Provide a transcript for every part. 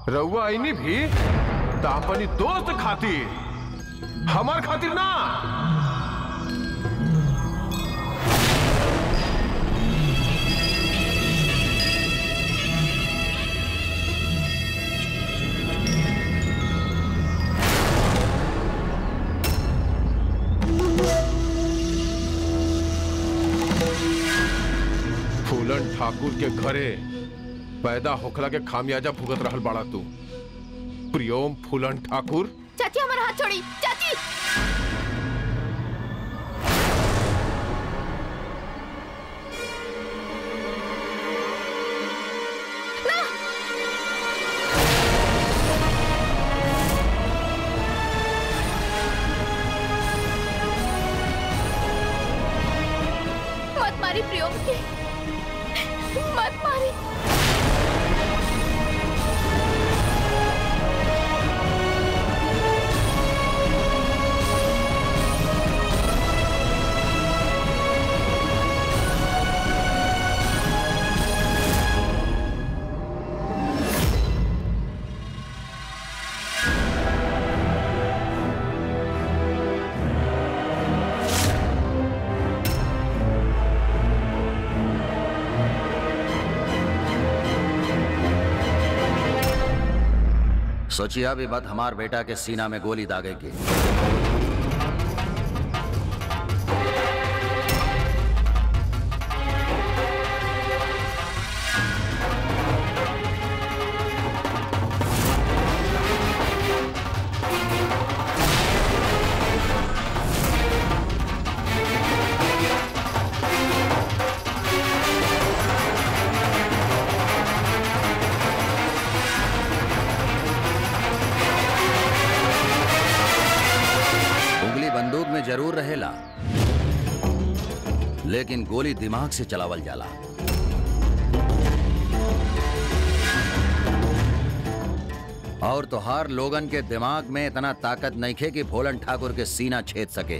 रउआ आईनी भी तो अपनी दोस्त खातिर हमार खातिर ना फूलन ठाकुर के घरे पैदा होखला के खामियाजा भुगत रहल बाड़ा तू प्रियोम फूलन ठाकुर चाची हमारा हाथ छोड़ी चाची मत मारी प्रियोम की मत मारी सोचिया भी मत हमार बेटा के सीना में गोली दागे की उंगली बंदूक में जरूर रहेला लेकिन गोली दिमाग से चलावल जाला और तोहार लोगन के दिमाग में इतना ताकत नहीं खे कि भोलन ठाकुर के सीना छेद सके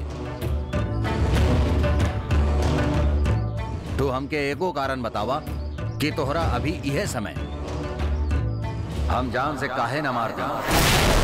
तो हमके एको कारण बतावा कि तोहरा अभी यह समय हम जान से काहे न मारते